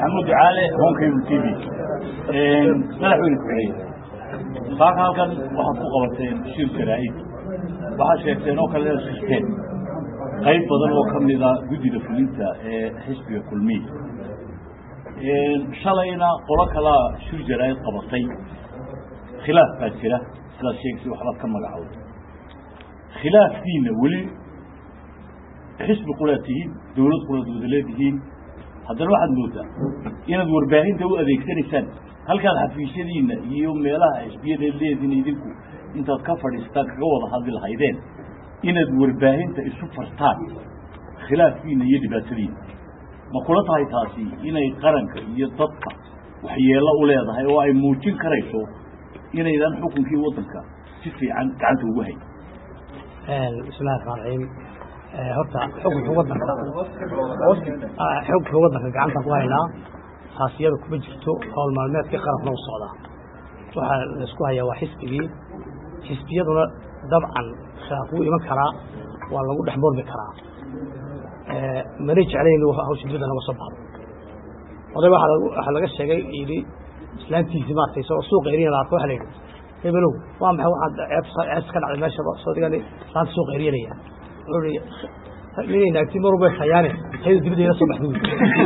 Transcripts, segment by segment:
maxamuud ducaale honkaybu t v madaxweyne ku-xigay saaka halkan waxaad ku qabateen shir jaraa'id waxaad sheegteen oo kale sisteen qayb badan oo ka mida guddida fulinta ee xisbiga kulmiya shalayna qolo kalaa shir jaraa'id qabatay khilaaf baa jira sidaad sheegtay waxbaad ka magacowda khilaafkiina weli xisbi qulaad tihiin dawlad qulaad wada leedihiin haddana waxaad moodaa inaad warbaahinta u adeegsanaysaan halkaad xafiisyadiina iyo meelaha xisbiyada leediin idinku intaad ka fadhiistaan kaga wada hadli lahaydeen inaad warbaahinta isu fartaan khilaafkiina iyo dhibaatadiina ma kula tahay taasi inay qaranka iyo dadka waxyeelo u leedahay oo ay muujin karayso inaydan xukunkii waddanka si fiican gacanta ugu hayn bismillahi raxmaan raxiim horta xukunka wadanka xukunka wadanka gacanta ku haynaa taasiyada kuma jirto howl maalmeedkii qarankuna u socdaa waxaa laisku hayaa waa xisbigii xisbiyaduna dabcan khilaaf wuu iman karaa waa lagu dhex murmi karaa mana jeclayn hawsha dibadda naga soo baxdo oday waxaa laga sheegay yidhi islaantiisi maartay soo suuqa eriyan la arko waxa la yidhi hebelow waa maxay waxaad ceebs ka dhacday meesha soo digani islaanta suuqa eryanaya wuxuu ihi ninay naagti mar walba hayaane haydu dibadda ila soo baxday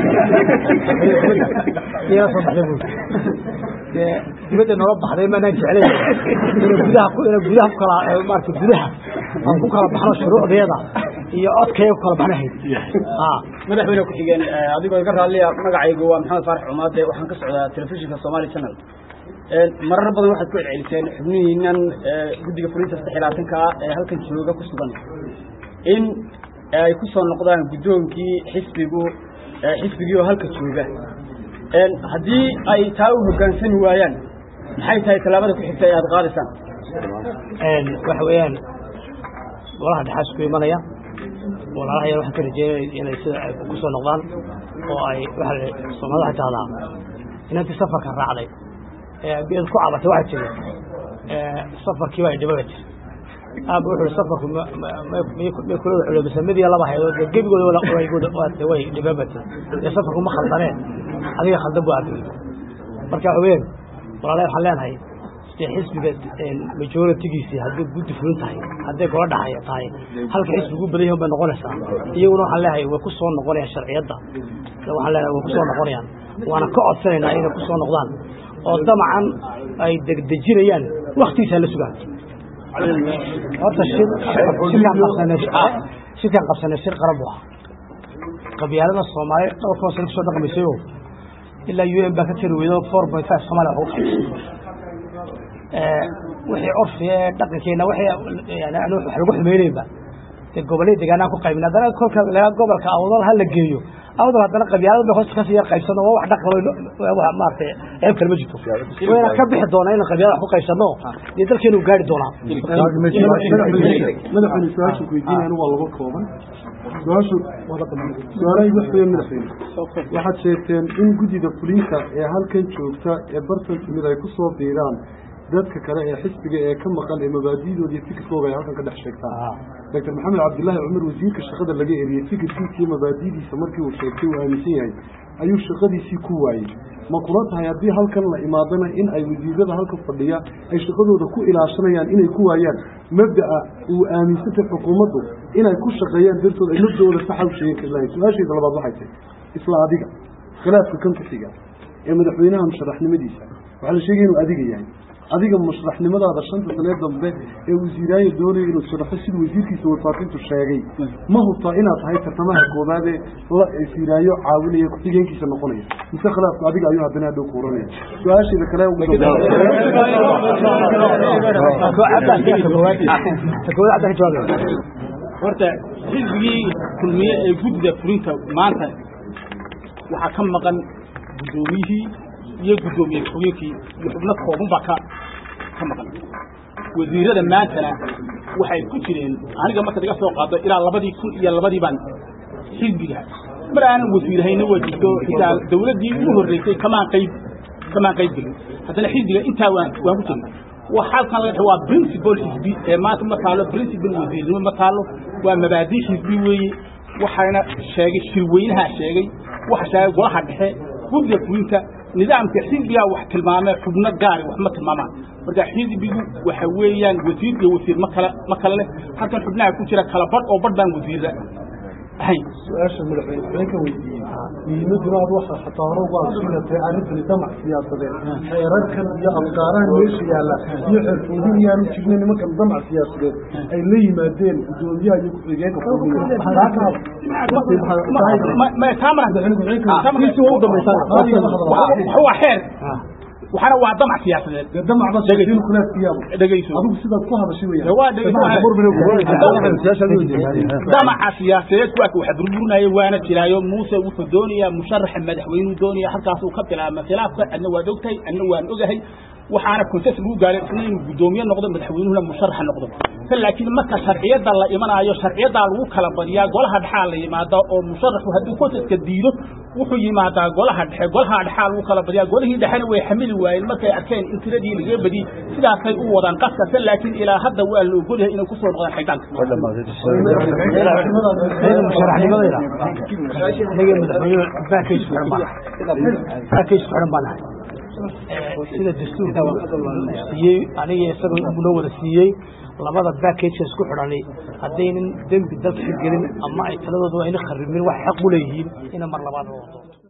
ila soo baxday buu dee dibadda noola baxday maanaan jeclayn ina gudaha ina gudaha ku kala maarata gudaha aan ku kala baxno shuruucdeeda iyo codkaya ku kala baxnahayd madaxweyne ku-xigeen adigoo iga raalliya magacaygu waa maxamed faarax cumaade waxaan ka socdaa telefishinka somali channel marar badan waxaad ku celceliseen xubnihiinan guddiga fulinta saddex iyo labaatanka ah ee halkan jooga ku sugan in ay ku soo noqdaan guddoonkii xisbigu xisbigii oo halka jooga haddii ay taa u hoggaansami waayaan maxay tahay tallaabada ku xigta ee aada qaadaysaan waxa weeyaan golaha dhexaa isku imanaya walaalaha yar waxaan ka rajeynaya inay sida ay ku soo noqdaan oo ay waa soomaalida waxay tahdaa inantii safarka raacday eead ku cabatay waxaa jira safarkiiba ay dhibaba jir aaba wuxu uhi safarku may kula wada culobisa mid iyo laba haydood dee gebigooda way dhibabatay dee safarku ma khaldaneen adiga khaldan bu aabiyey marka waxa weyan walaalahi waxaan leenahay dee xisbiga majoritigiisii hadday guddi fulin tahay hadday gola dhaxaya tahay halka xisbigu badan yahin bay noqonaysaa iyaguna waxaan leeyahay way ku soo noqonayaan sharciyadda waxaan leenahay way ku soo noqonayaan waana ka codsanaynaa inay ku soo noqdaan oo damacan ay degdejinayaan waktigiisa la sugaan horta shirkaan qabsanay shirkaan qabsanay shir qaran bu ahaa qabyaalada soomaaliya dhowrkoo sano kusoo dhaqmaysayo ilaa u n baa ka tari weydo four point five somalia wax ugu wixii curfiga ee dhaqankeena wixii yani wax lagu xumeynayba dee gobolladii deegaanaan ku qaybin haddana kolka laga gobolka awdal ha la geeyo awdal haddana qabyaalada bay hoos kasii yar qaybsano waa wax dhaqan wax maaragtay ceeb kale ma jirto wayna ka bixi doonaa inaan qabyaalada wax ku qaybsano dee dalkeenu gaari doonaa madaxweyne su-aasha ku weydiinayana waa laba kooban su-aashu su-aalahay wax weya madaxweyne waxaad sheegteen in guddida fulinta ee halkan joogta ee bartan timid ay ku soo biiraan dadka kale ee xisbiga ee ka maqan ee mabaadi'dooda iyo fikirkooga ay halkan ka dhex sheegtaan doctor maxamed cabdillaahi cumar wasiirka shaqada laga eriyey fikirkiisa iyo mabaadi'diisa markii uu sheegtay uu aaminsan yahay ayuu shaqadiisii ku waayey ma kula tahay haddii halkan la imaadana in ay wasiirada halka fadhiya ay shaqadooda ku ilaashanayaan inay ku waayaan mabda'a uu aaminsantay xukuumaddu inay ku shaqeeyaan dartood ay mabda'ooda saxa u sheegin kari lahayn su-aashayda labaad waxay tahay isla adiga khilaafka kan ku xiga ee madaxweynaha musharaxnimadiisa waxaa la sheegaya inuu adiga yahay adiga mushraxnimadaada shanta sanee dambe ee wasiiraayo doonaya inuu sharaxo sida wasiirkiisa warfaafintu sheegay ma hubtaa inaad tahay tartamaha koobaad ee la wasiiraayo caawinaya ku-xigeenkiisa noqonaya mise khilaafku adiga ayuu haddana hadhow kuuranaya su-aasheeda kale horta xisbigii kulmiye ee guddida fulinta maanta waxaa ka maqan guddoomiyihii iyo guddoomiye ku-xigeenkii iyo xubno kooban baa ka ka maqan wasiirada maantana waxay ku jireen aniga markaad iga soo qaado ilaa labadii kun iyo labadii baan xisbiga mar aanan wasiirahayna waa jirto xitaa dawladdii ugu horreysay kamaan qayb kamaan qayb gelin haddana xisbiga intaa waan waan ku jirnay waxaalkan laga waa principal xisbi ee maanta ma taalo principal wasiirnimo ma taalo waa mabaadii xisbi weeye waxaana sheegay shirweynaha sheegay waxa sheegay golaha dhexe guddiga fulinta nidaamka xisbigaa wax tilmaamee xubno gaari wax ma tilmaamaan marka xisbigu waxa weeyaan wasiir iyo wasiir ma kala ma kala leh halkan xubnaha ku jira kala badh oo badh baan wasiirra ahayn su-aasha madaxweyne waxaan ka weydiiyey muhiimaduna aad waxa xataa hore uga adsinatay arrintani damac siyaasadeed xeerarkan iyo afkaarahan meesha yaalla iyo xeerfoodin iyaanu jirna nimankan damac siyaasadeed ay la yimaadeen guddoomiyaha iyo ku-xigeenka waa xeer waxaana waa damac siyaasadeed damacba sheegin kulaadkiyaaba dhegayso adigu sidaad ku hadashay weeyaan waa damaca siyaasadeed kuwaaka waxa burburinaya waana jiraayo muuse wuxuu doonayaa musharaxa madaxweynuu doonaya halkaasuu ka bilaabma khilaafka adna waad ogtahay adna waan ogahay waxaana konses lagu gaaray isna inuu guddoomiye noqdo madaxweynuhuna musharaxa noqdo laakiin marka sharciyada la imanaayo sharciyadaa lagu kala badiyaa golaha dhexaa la yimaada oo musharaxu hadduu konseska diido wuxuu yimaadaa golaha dhexe golaha dhexaa lagu kala badiyaa golihii dhexena way xamili waayeen markay arkeen in tiradii laga badiyey sidaasay u wadaan qaskase laakiin ilaa hadda waa la ogolyahay inay kusoo noqdaan xaydaanka sida dastuurka siiyey aniga isaga noo wada siiyey labada backageka isku xidhani haddaynan dembi dalka ka gelin ama ay taladooda ayna kharibin wax xaq u leeyihiin ina mar labaad loo wado